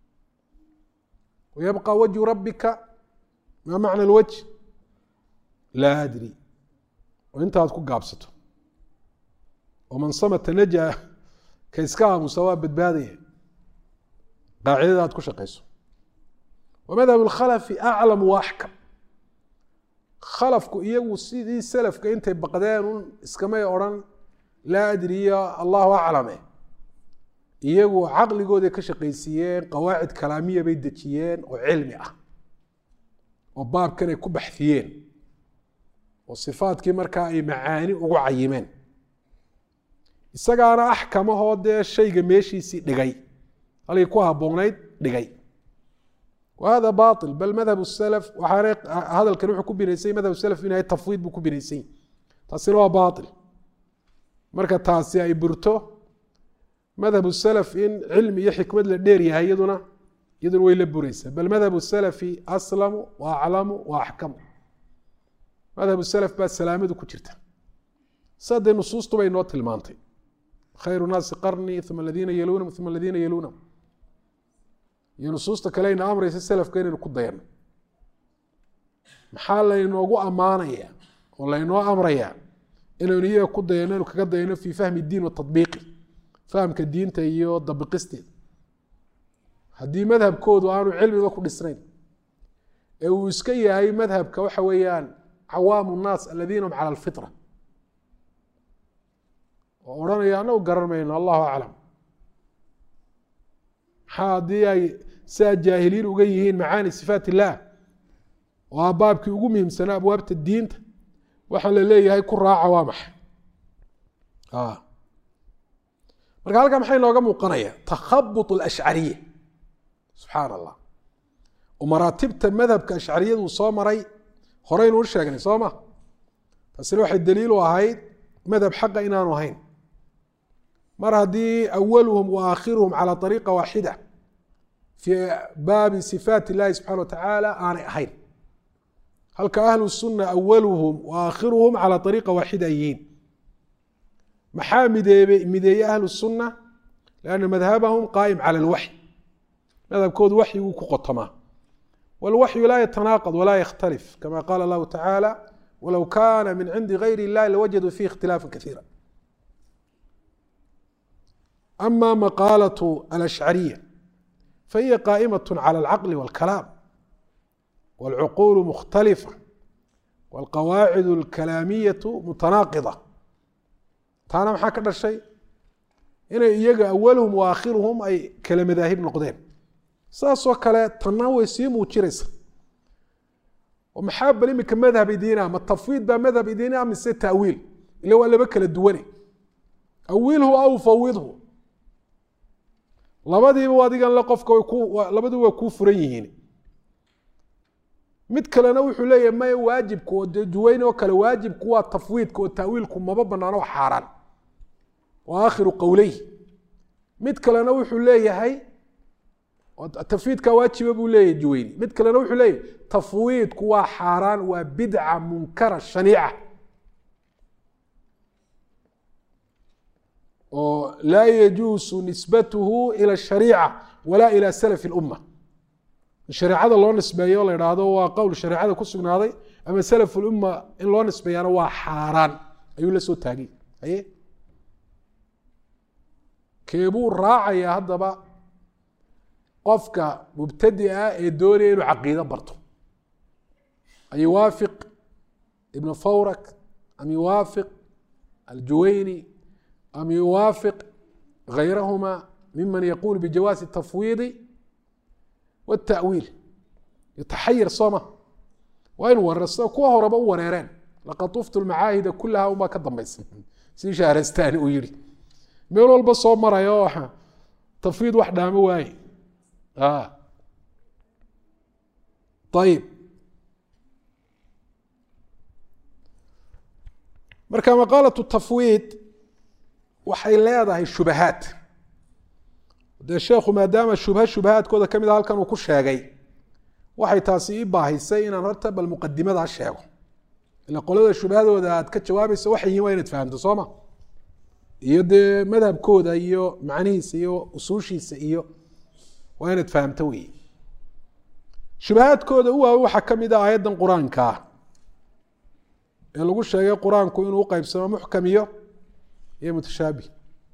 ويبقى وجه ربك ما معنى الوجه لا أدري وانت هتكون قابسته ومن صمت نجا كيسكاها مستوى بدبادية قاعدة هتكون شقيسه ومذهب الخلف أعلم وأحكم khalafku iyagu sidii salafka intay baqdeen un iskamay odrhan laa adriya allahu aclame iyagu caqligooday ka shaqaysiiyeen qawaacid kalaamiya bay dejiyeen oo cilmi ah oo baabkan ay ku baxfiyeen oo sifaadkii markaa ay macaani ugu cayimeen isagaana axkamahoo dee shayga meeshiisii dhigay halkii ku habboonayd dhigay whada bail bal madhab salaf waxaana hadalkan wuxuu ku binaysay madhab salaf inay tafwiid buu ku binaysay taasina waa bail marka taasi ay burto madhab salaf in cilmi iyo xikmad la dheer yahay iyaduna iyaduna way la bureysaa bal madhab salafi aslamu wa aclamu wa axkamu madhab salaf baa salaamadu ku jirta sadee nusuustubay noo tilmaantay khayru naasi qarni uma aladiina yaluunahum uma aladiina yaluunahum iyo nusuusta kale ayna amraysa salafka inaynu ku dayano maxaa laynoogu ammaanaya oo laynoo amrayaa inaynu iyaga ku dayano inu kaga dayano fii fahmi diin wa tabiiqi fahamka diinta iyo dabiqisteeda haddii madhabkoodu aanu cilmiba ku dhisnayn ee uu iska yahay madhabka waxa weeyaan cawaamu nnaas aladiina hum cala alfitra oo odhanaya anagu garan mayno allahu aclam maxaa haddii ay sidaa jaahiliin uga yihiin macaani sifaat illaah oo a baabkii ugu muhiimsanaa abwaabta diinta waxaa la leeyahay ku raaca waa maxay marka halkaa maxay nooga muuqanaya takhabut alashcariya subxaan allah oo maraatibta madhabka ashcariyadu soo maray horeynu u sheegnay soo ma taasina waxay daliil u ahayd madhab xaqa inaanu ahayn mar haddii awaluhum wa aakhiruhum calى ariiqa waaxida fii baabi sifaat illahi subxana wa tacaala aanay ahayn halka ahlu sunna awaluhum wa aakhiruhum calى ariiqa waaxida ay yihiin maxaa mideebe mideeye ahlu sunna lianna madhabahum qaa'im cala alwaxy madhabkoodu waxyiguu ku qotomaa walwaxyu laa yatanaaqad walaa yakhtalif kama qaala allahu tacaala walow kana min cindi gayri illahi lawajaduu fihi ikhtilaafa kaiira ama maqaalaة alashcariya fahiya qaa'imaة calى alcaqli wاlkalaam wاlcuquul mukhtalifa wاlqawaacid اlkalaamiyaة mutanaaqida taana maxaa ka dhashay inay iyaga awaluhum wa aakhiruhum ay kala madaahib noqdeen saasoo kale tanna way sii muujinaysa oo maxaa bal imika madhab idiina ma tafwiid baa madhab idiina mise ta'wiil ila waa laba kala duwane awilhu aw fawidhu labadiiba adigan le qofka way ku labadiiba waa kuu furan yihiin mid kalena wuxuu leeyahay maya waajibku oo dee duweyn oo kale waajibku waa tafwiidka oo ta'wiilku maba banaano oo xaaraan wa aakhiru qowleyh mid kalena wuxuu leeyahay tafwiidka waajiba buu leeyahay juweyni mid kalena wuxuu leeyahay tafwiidku waa xaaraan waa bidca munkara shaniica oo laa yajuusu nisbatuhu ila shariica walaa ila salafi اlumma shareecada loo nisbeeyo la idhaahdo waa qowl shareecada ku sugnaaday ama salaf ulumma in loo nisbeeyaana waa xaaraan ayuu la soo taagay haye keebuu raacayaa haddaba qofka mubtadi ah ee doonaya inuu caqiido barto an yuwaafiq ibn fawrak am yuwaafiq aljuwayni am yuwaafiq gayrahuma miman yaquul bijawaasi tafwiidi wاtaأwiil yataxayir sooma waa inu wareer sida kuwa horeba u wareereen laqad tuftu lmacaahida kulaha unbaa ka dambaysa si shahrastani uu yihi meel walba soo marayo tafwiid wax dhaamo waaye ayib marka maqaalaة tafwiid waxay leedahay shubahaad dee sheekhu maadaama shubha shubahaadkooda ka mid a halkan uu ku sheegay waxay taasi i baahisay inaan horta bal muqadimadaa sheego ila qolada shubhadooda aad ka jawaabayso waxay yihin waa inaad fahamto soo ma iyo dee madhabkooda iyo macnihiisa iyo usuushiisa iyo waa inaad fahamto wey shubahaadkooda u waawe waxaa ka mid a aayaddan qur-aankaa ee lagu sheegay qur-aanku inuu uqeybsamo muxkam iyo iyo mutashaabih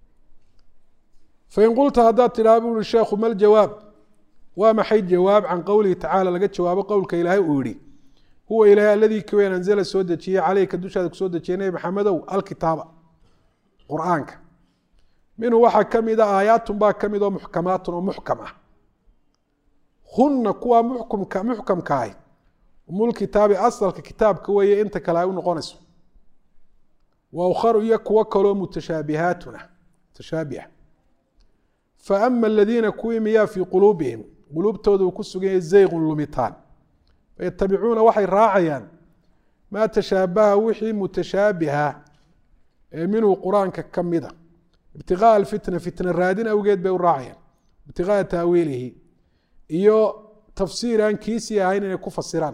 fain qulta haddaad tidhaha bu uhi sheekhu mal jawaab waa maxay jawaab can qowlihi tacala laga jawaabo qowlka ilaahay uu yihi huwa ilaahay aladii kaweyn anzala soo dejiyey caleyka dushaada kusoo dejiyay nebi maxamedow alkitaaba qur-aanka minhu waxaa ka mid a aayaatun baa ka mid oo muxkamaatun oo muxkam ah hunna kuwaa muxkumka muxkamka ahi umulkitaabi asalka kitaabka weeye inta kale ay u noqonayso wa ukharu iyo kuwo kaloo mutashaabihaatuna mutashaabiha faama aladiina kuwii miyaa fii quluubihim quluubtooda uu ku sugan yahay zayqun lumitaan fayatabicuuna waxay raacayaan maa tashaabaha wixii mutashaabiha ee minhu qur-aanka ka mida ibtiqaa alfitna fitna raadin awgeed bay u raacayaan ibtiqaa taawiilihi iyo tafsiir aan kiisii ahayn inay ku fasiraan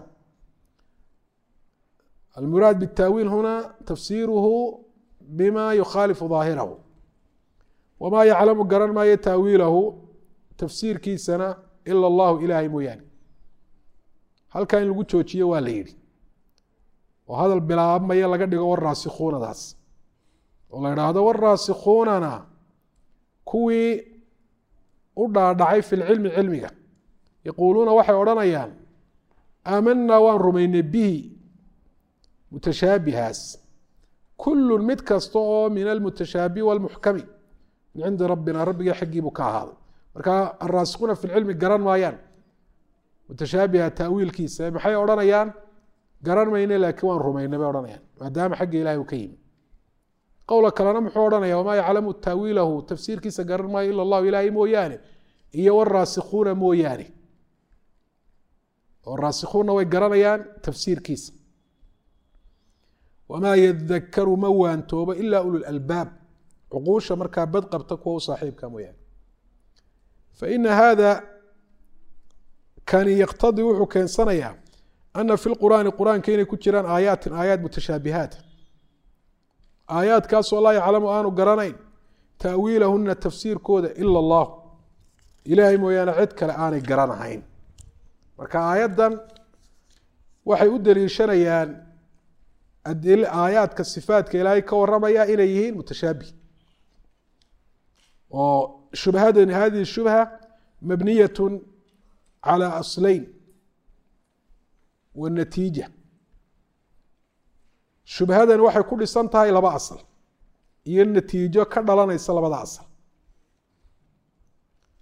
almuraad bitaawiil huna tafsiiruhu bima yukhaalifu daahirahu wamaa yaclamu garan maayo taawiilahu tafsiirkiisana ila allahu ilaahay mooyaane halkaa in lagu joojiyo waa la yidhi oo hadal bilaabmaya laga dhigo waraasikuunadaas oo la idhaahdo waraasikuunana kuwii u dhaadhacay fi lcilmi cilmiga yaquuluuna waxay odhanayaan aamanaa waan rumaynay bihi mutashaabihaas kullu mid kasta oo min almutashaabihi walmuxkami min cindi rabbina rabbiga xaggiibuu ka ahaaday marka araasikuuna fi lcilmi garan maayaan mutashaabiha taawiilkiisa maxay odhanayaan garan mayne laakiin waan rumaynay bay odhanayaan maadaama xagga ilahay uu ka yimi qowla kalena muxuu odhanaya wamaa yaclamu taawiilahu tafsiirkiisa garan maayo ila allahu ilaahay mooyaane iyo waraasikuuna mooyaane oo raasikuuna way garanayaan tafsiirkiisa wamaa yadakaru ma waantoobo ila ululalbaab cuquusha markaa bad qabta kuwa u saaxiibka mooyaane faina hada kani yaqtadii wuxuu keensanayaa ana fi lqur'aani qur-aanka inay ku jiraan aayaatin aayaat mutashaabihaat aayaadkaasoo laa yaclamu aanu garanayn taawiilahuna tafsiirkooda ila allah ilaahay mooyaane cid kale aanay garanahayn marka aayaddan waxay u daliishanayaan aayaadka sifaatka ilaahay ka waramaya inay yihiin mutashaabih oo shubhadan hadihi shubha mabniyat calى aslayn wanatiija shubhadan waxay ku dhisan tahay laba asal iyo natiijo ka dhalanaysa labada asal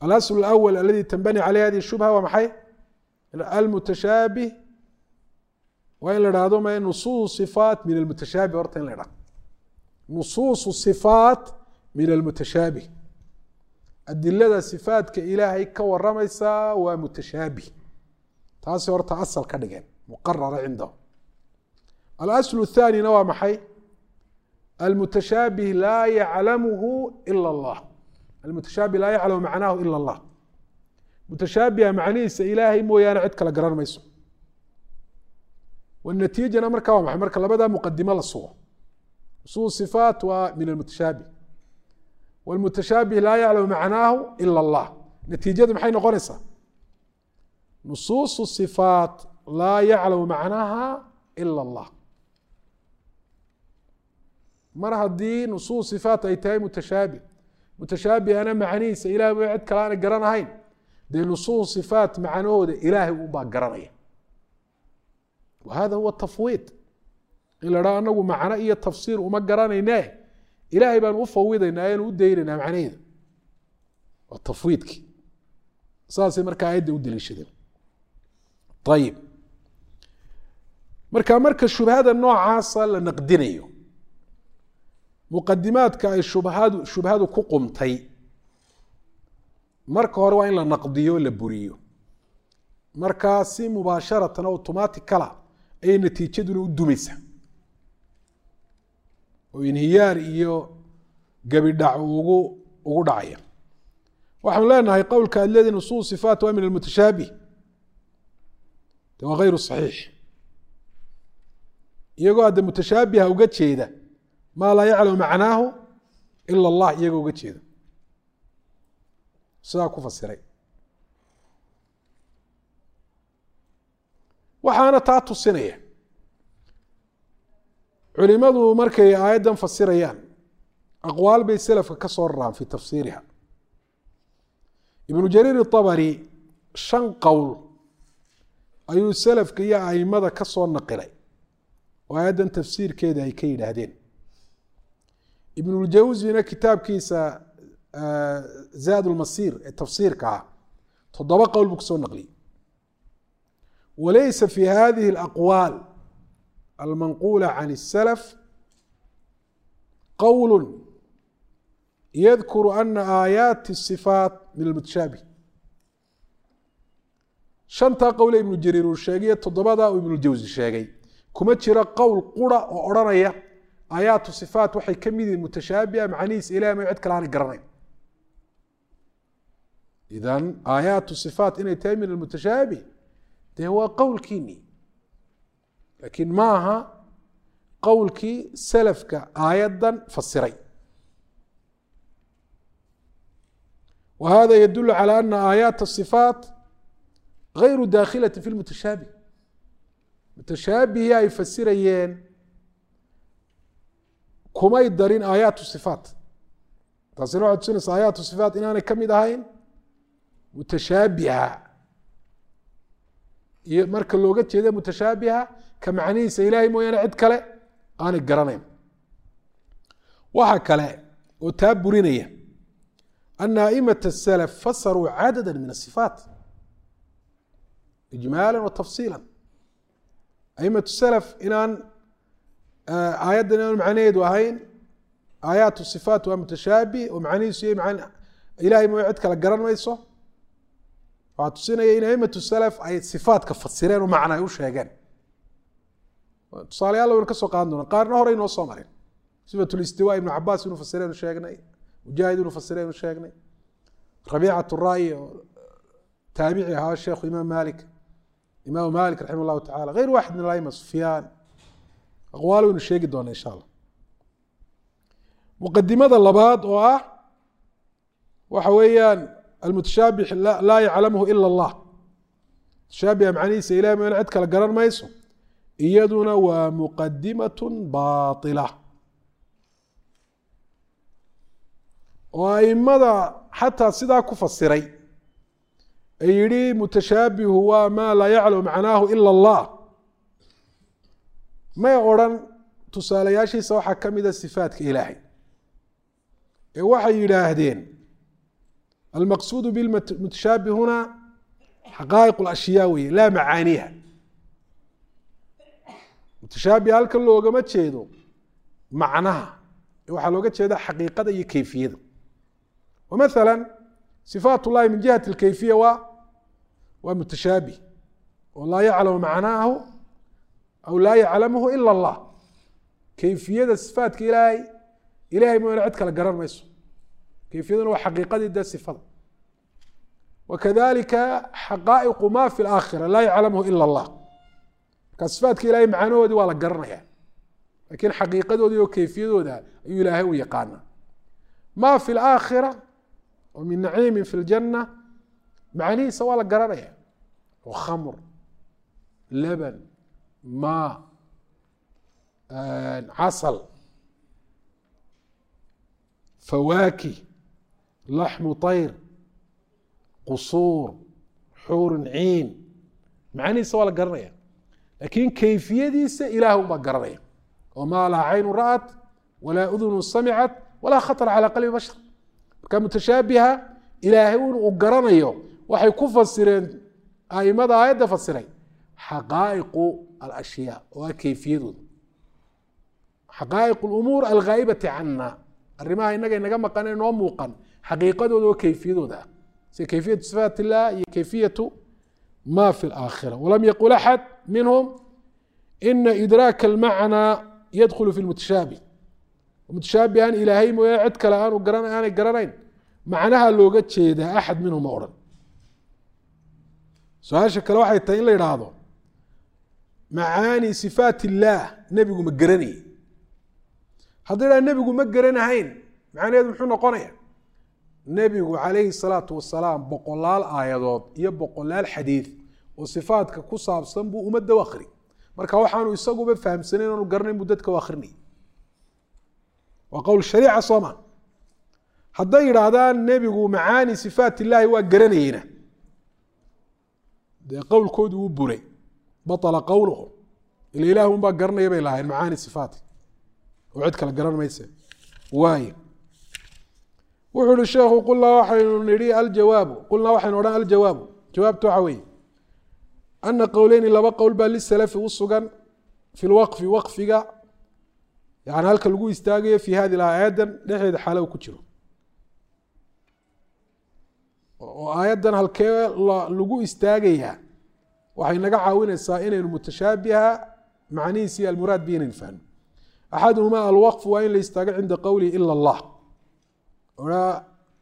alasl اlأwl aladi tanbani caleyh hadi shubha waa maxay almutashaabih waa in la dhahdo ma nusuus صifaat min almutashaabih horta in la dhahdo nusuusu صifaat min almutashaabih adilada sifaatka ilaahay ka waramaysaa waa mutashaabih taasi horta asal ka dhigeen muqarara cindahu alasl الthanina waa maxay almutashaabih laa yaclamuhu ila اllah almutashaabih laa yaclamu macnaahu ila اllah mutashaabiha macnihiisa ilaahay mooyaane cid kale garan mayso wanatiijana markaa waa maxay marka labadaa muqadimo la sugo usul sifaat waa min almutashaabih wاlmutashaabih laa yaclamu macnaahu ila اllah natiijadu maxay noqonaysaa nusuusu sifaat laa yaclamu macnaha ila اllah mar haddii nusuus sifaat ay tahay mutashaabih mutashaabihana macnihiisa ilahay mo cid kale aanay garanahayn dee nusuus sifaat macnahooda ilaahay unbaa garanaya wa hada huwa tafwiid in la dhaa anagu macno iyo tafsiir uma garanayne ilaahay baan u fawidaynaa ayanu u daynaynaa macnaheeda waa tafwiidkii saasay markaa aayadda u daliishadeen ayib marka marka shubhada noocaasa la naqdinayo muqadimaadka ay shubhadu shubhadu ku qumtay marka hore waa in la naqdiyo la buriyo markaa si mubaasharatan automaticala ayay natiijaduna u dumaysa oo inhiyaar iyo gebidhac ugu ugu dhacaya waxaanu leenahay qowlka aad leedihi nusuus sifaat waa min almutashaabih de waa hayru saxiix iyagoo hadda mutashaabiha uga jeeda maa laa yaclamu macnaahu ila allah iyagoo uga jeeda sidaa ku fasiray waxaana taa tusinaya culimadu markay aayaddan fasirayaan aqwaal bay selafka ka soo raraan fi tafsiiriha ibnu jariir itabari shan qowl ayuu selafka iyo aimada ka soo naqilay oo aayaddan tafsiirkeeda ay ka yidhaahdeen ibnuljawsina kitaabkiisa zaad lmasiir ee tafsiirka ah toddoba qowl buu kusoo naqliyey walaysa fi hadihi alaqwaal almanquula can الsalaf qowl yadkuru ana aayaati الصifaat min almutashaabih shantaa qowle ibnu jariir uu sheegayo toddobada uu ibnuljawsi sheegay kuma jiro qowl qura oo odhanaya aayaatu sifaat waxay ka mid yihiin mutashaabiha macnihiisa ilahi may cid kale aanay garanayn idan aayaatu sifaat inay tahay min almutashaabih dee waa qowlkiini laakiin ma aha qowlkii salafka aayaddan fasiray wa hada yadulu calى ana aayaat الصifaat gayru dakhilati fi lmutashaabih mutashaabihii ay fasirayeen kumay darin aayaatu sifaat taasina waxay tusinaysa aayaatu sifaat inaanay ka mid ahayn mutashaabiha iyo marka looga jeeda mutashaabiha ka macnihiisa ilaahay mooyaane cid kale aanay garanayn waxa kale oo taa burinaya ana a'imat الsalaf fasaruu cadada min الصifaat ijmaala wa tafsiila a'imat salaf inaan aayaddan inaan macnaheedu ahayn aayaatu sifaat waa mutashaabih oo macnihiisu iyo man ilahay mooya cid kale garan mayso waxaa tusinaya in aimatu salaf ay sifaatka fasireen oo macna ay u sheegeen tusaalayaal waynu ka soo qaadan doona qaarna hore inoo soo marin sifat listiwa ibnu cabaas inuu fasiraynu sheegnay mujaahid inuu fasiraynu sheegnay rabiicat ra'yi oo taabici ahaa sheekhu imaam malik imaamu malik raximah llahu tacala gayr waxid min alaima sufyaan aqwaal waynu sheegi doona insha allah muqadimada labaad oo ah waxa weeyaan almutashaabix laa yaclamhu ila allah mutashaabiha macnihiisa ilahi ma cid kale garan mayso iyaduna waa muqadimat baila oo aimada xataa sidaa ku fasiray ee yihi mutashaabihu waa maa laa yaclamu macnaahu ila allah may odrhan tusaalayaashiisa waxaa ka mida sifaatka ilaahay ee waxay yidhaahdeen almaqsuudu bilmutashaabi huna xaqaa'iq اlashyaa weeye laa macaaniiha mutashaabiha halkan loogama jeedo macnaha waxaa looga jeeda xaqiiqada iyo keyfiyada wamaala sifaat اllahi min jihati اlkeyfiya waa waa mutashaabih oo laa yaclamu macnaahu aw laa yaclamhu ila اllah keyfiyada sifaatka ilaahay ilahay mooyane cid kale garan mayso keyfiyaduna waa xaqiiqadii dee sifada wakadalika xaqaa'iqu ma fi اlaakhira laa yaclamhu ila اllah marka sifaatka ilahay macnahoodii waa la garanaya lakiin xaqiiqadoodii oo keyfiyadooda ayuu ilaahay u yaqaana ma fi اlaakhira oo min naciimin fi اljanna macnihiisa waa la garanaya oo khamr laban ma casal fawaakih laxmu طayr qusuur xuurun ciin macnihiisa waa la garanaya lakiin keyfiyadiisa ilaah un baa garanaya oo maa laa caynu ra'at walaa udunu samicat walaa khaطr calى qalbi bashar marka mutashaabiha ilaahay un uu garanayo waxay ku fasireen aimada aayadda fasiray xaqaa'iqu alashyaa oo ah keyfiyadooda xaqaa'iq اlumuur alghaa'ibati cana arrimaha inaga inaga maqan ee noo muuqan xaqiiqadooda oo keyfiyadooda ah sida keyfiyatu sifaat illah iyo keyfiyatu ma fi اlaakhira walam yaqul axad minhum ina idraaka almacnaa yadkhulu fi lmutashaabih mutashaabihan ilaahay mooye cid kale aanu garan aanay garanayn macnaha looga jeedaa axad minhum ma odhan su-aasha kale waxay tahay in la idhaahdo macaani sifaat illaah nebigu ma garanayay haddii idhaha nebigu ma garanahayn macnaheedu muxuu noqonaya nebigu calayhi salaatu wasalaam boqolaal aayadood iyo boqolaal xadiid oo sifaatka ku saabsan buu ummadda u akri marka waxaanu isaguba fahamsanayn aanu garanayn buu dadka u akrinayay waa qowl shariica soo ma hadday yidhaahdaan nebigu macaani sifaat illaahi waa garanayeyna dee qowlkoodii wuu buray baطla qowluhu ila ilaah un baa garanaya bay lahayn macaani sifaati oo cid kale garan mayse waay wuxuu ihi sheekhu qulnaa waxaynu nihi aljawaabu qulnaa waxaynu odhan aljawaabu jawaabtu waxa weeye ana qowleyni laba qowl baa lisalafi u sugan fi lwaqfi waqfiga yani halka lagu istaagayo fi hadi aayaddan dhexdeeda xaalo ku jiro oo aayaddan halkee lagu istaagayaa waxay naga caawinaysaa inaynu mutashaabiha macnihiisi almuraad bi inaynu fahno axaduhumaa alwaqfu waa in la istaago cinda qowlihi ila allah oraa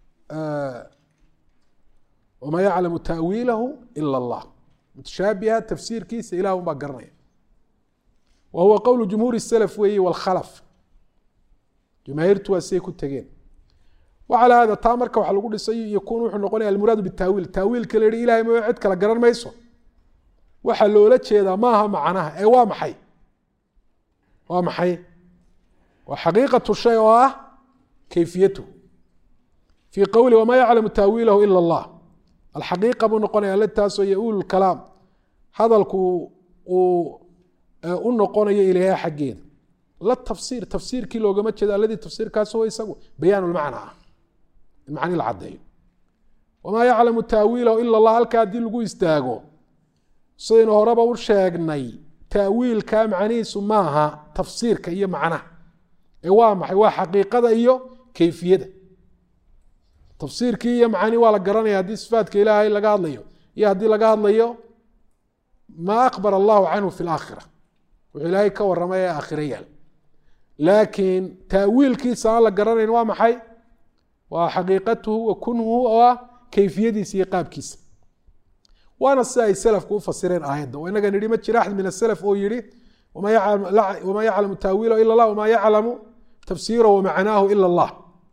wamaa yaclamu taawiilahu ila allah mutashaabiha tafsiirkiisa ilah un baa garanaya wa huwa qowlu jumhuuri salaf weeyi wاlkhalaf jamaahiirtu waa siday ku tegeen wacalى hada taa marka waxa lagu dhisay yakun wuxuu noqonaya almuraadu bitaawiil taawiilka la yihi ilahay ma cid kale garan mayso waxaa loola jeedaa maaha macnaha ee waa maxay waa maxay waa xaqiiqatu shay oo ah kayfiyatuhu fii qowli wamaa yaclamu taawiilahu ila allah alxaqiiqa buu noqonaya alataasoo yaulu kalaam hadalku uu u noqonayo ilaha xaggeeda la tafsiir tafsiirkii loogama jeedo aladii tafsiirkaas huwa isagu bayaan lmacna ah in macni la caddeeyo wamaa yaclamu taawiilahu ila allah halka haddii lagu istaago sidaynu horeba u sheegnay taawiilka macnihiisu maaha tafsiirka iyo macnaha ee waa maxay waa xaqiiqada iyo kayfiyada tafsiirkii iyo macni waa la garanaya haddii sifaatka ilaahay laga hadlayo iyo haddii laga hadlayo maa akbar allahu canhu fi laakhira wuxuu ilaahay ka waramay ee aakhira yaal laakiin taawiilkiisa aan la garanayn waa maxay waa xaqiiqatuhu wa kunhuhu oo ah kayfiyadiisa iyo qaabkiisa waana sida ay salafku u fasireen aayadda oo inaga nidhi ma jira axad min asalaf oo yihi wamaa yaclamu taawiilahu ila allah wamaa yaclamu tafsiirahu wamacnaahu ila allah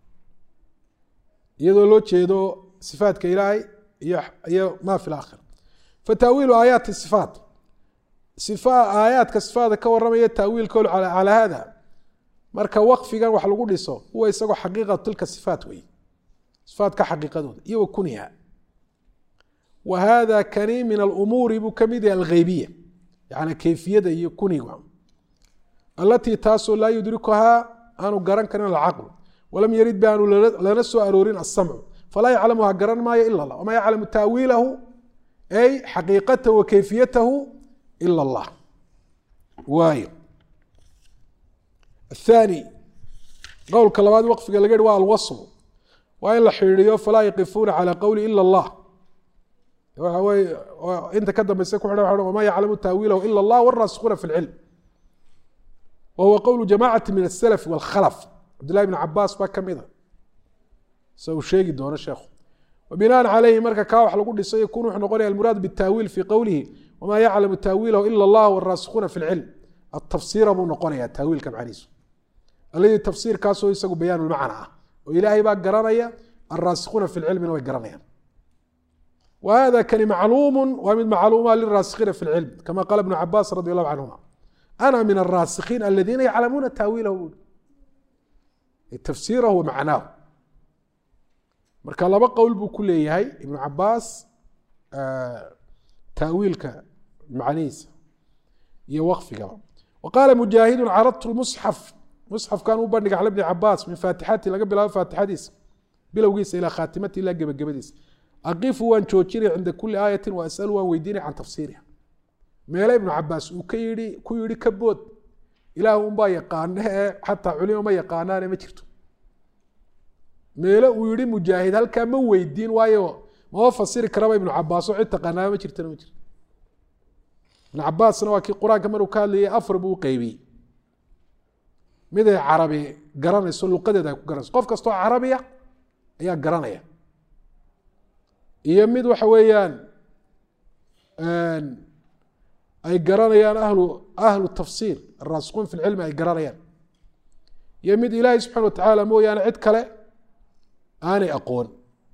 iyadoo loo jeedo sifaatka ilaahay iyo ma fi laakhira fataawiilu aayaati sifaat aayaadka sifaada ka waramaya taawiilkoodu calaa hada marka waqfigan wax lagu dhiso huwa isagoo xaqiiqatu tilka sifaat wey sifaatka xaqiiqadooda iyo wa kuniha wa hada kani min alumuuri buu kamid yahay algheybiya yani kayfiyada iyo kuniga alatii taasoo laa yudrikuhaa aanu garan karin alcaqlu walam yarid ba aanu lana soo aroorin asamcu falaa yaclamuha garan maayo ila allah wamaa yaclamu taawiilahu ay xaqiiqatahu wa kayfiyatahu ila allah waayo athani qowlka labaad waqfiga laga yihi waa alwaslu waa in la xidhiiriyo falaa yaqifuuna calى qowli ila اllah waxa weye inta ka dambeysa ku xidhan wama yaclamu taawiilahu ila اllah wاraasikuuna fi اlcilm wa huwa qowlu jamacati min aلsalaf wاlkhalf cabdillahi bn cabaas baa kamida se uu sheegi doono sheekhu wabinaan calayhi marka kaa wax lagu dhisay yakun wuxuu noqonaya almuraad bitaawiil fii qowlihi wamaa yaclamu taawiilahu ila اllah wاraasikuuna fi اlcilm atafsiira buu noqonaya taawiilka macnihiisu alladii tafsiirkaasoo isagu bayaan lmacna ah oo ilaahay baa garanaya alraasikuuna fi lcilmina way garanayaan wa hada kani macluumu waa mid macluuma liraasikiina fi lcilm kama qaala ibnu cabaas radi allahu canhuma ana min alraasikiin aladiina yaclamuuna taawiilahu bui tafsiirahu wa macnaahu marka laba qowl buu ku leeyahay ibnu cabaas taawiilka macnihiisa iyo waqfigaba wa qaala mujaahidu caradtu lmusxaf musxafkan u bandhiga cala bni cabaas min faatixati laga bilaabo faatixadiisa bilowgiisa ilaa khaatimati ilaa gebagabadiisa aqifu waan joojinay cinda kuli aayatin wa asalu waan weydiinay can tafsiiriha meele ibnu cabaas uu ka yii ku yihi ka bood ilaah unbaa yaqaana ee xataa culimo ma yaqaanaane ma jirto meele uu yihi mujaahid halkaa ma weydiin waayo mama fasiri karaba ibnu cabaas oo cid taqaanaa ma jirtana ma jirto ibnu cabaasna waa kii qur-aanka maruu ka hadlayay afar buu u qeybiyey miday carabi garanayso luqadeeda ay ku garanayso qof kastoo carabiya ayaa garanaya iyo mid waxa weeyaan ay garanayaan ahlu ahlu tafsiir araasikuun fi lcilmi ay garanayaan iyo mid ilaahay subxana wa tacaala mooyaane cid kale aanay aqoon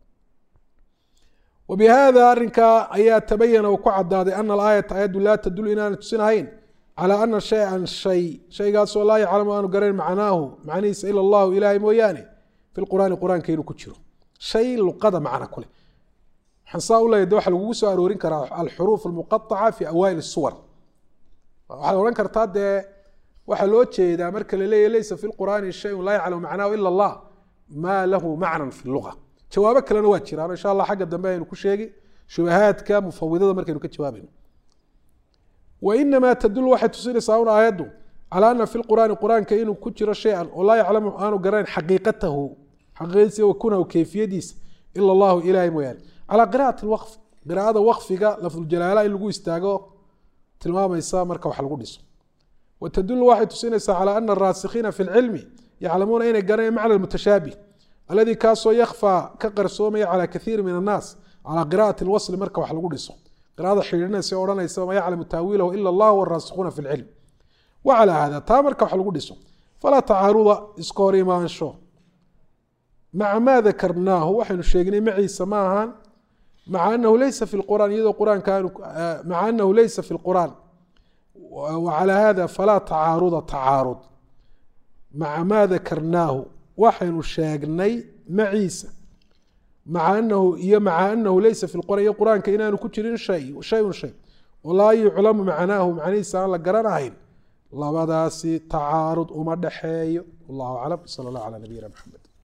wa bihada arrinkaa ayaa tabayana uu ku cadaaday ana alaayata ayaddu laa tadul inaana tusinahayn calى ana shay-an shay shaygaasoo laa yaclamu aanu garayn macnaahu macnihiisa ila allahu ilaahay mooyaane fi lqur'aani qur-aanka inuu ku jiro shay luqada macna ku leh waxaan saa u leeya de waxa lagugu soo aroorin karaa alxuruuf almuqaaca fi awaail suwar waxaad odhan kartaa dee waxaa loo jeedaa marka la leeya leysa fi lqur'aani shayun laa yaclamu macnaahu ila allah maa lahu macnan fi luga jawaabo kalena waa jiraan insha allah xagga dambe aynu ku sheegi shubahaadka mufawidada markaynu ka jawaabayno wainamaa tadul waxay tusinaysaa un aayaddu calaa ana fi lqur'aani qur-aanka inuu ku jiro shay-an oo laa yaclamu aanu garanayn xaqiiqatahu xaqiiqadiisa wa kunahu kayfiyadiisa ila allahu ilaahay mooyaane calaa qira'ati lwaqf qiraa'ada waqfiga lafduljalaala in lagu istaago tilmaamaysa marka wax lagu dhiso wa tadulu waxay tusinaysaa calaa ana araasikiina fi lcilmi yaclamuuna inay garanayan macna mutashaabih alladii kaasoo yakfaa ka qarsoomaya calaa kaiiri min annaas calaa qira'ati lwasli marka wax lagu dhiso qira'ada xidhiidhinaysa odhanaysa ma yaclamu taawiilahu ila allah waraasikuuna fi lcilm wa calaa hada taa marka wax lagu dhiso falaa tacaaruda iska hor imaansho maca maa dakarnaahu waxaynu sheegnay maciisa ma ahaan maca anahu leysa fi lqur'aan iyadoo quraanka maca anahu leysa fi lqur'aan wa calaa hada falaa tacaaruda tacaarud maca maa dakarnaahu waxaynu sheegnay maciisa maca anahu iyo maca anahu leysa fi lqur'an iyo qur-aanka inaanu ku jirin shay shayun shay oo laa yuclamu macnaahu macnihiisa aan la garanahayn labadaasi tacaarud uma dhexeeyo wallahu aclam sala allah calaa nabiyina maxamed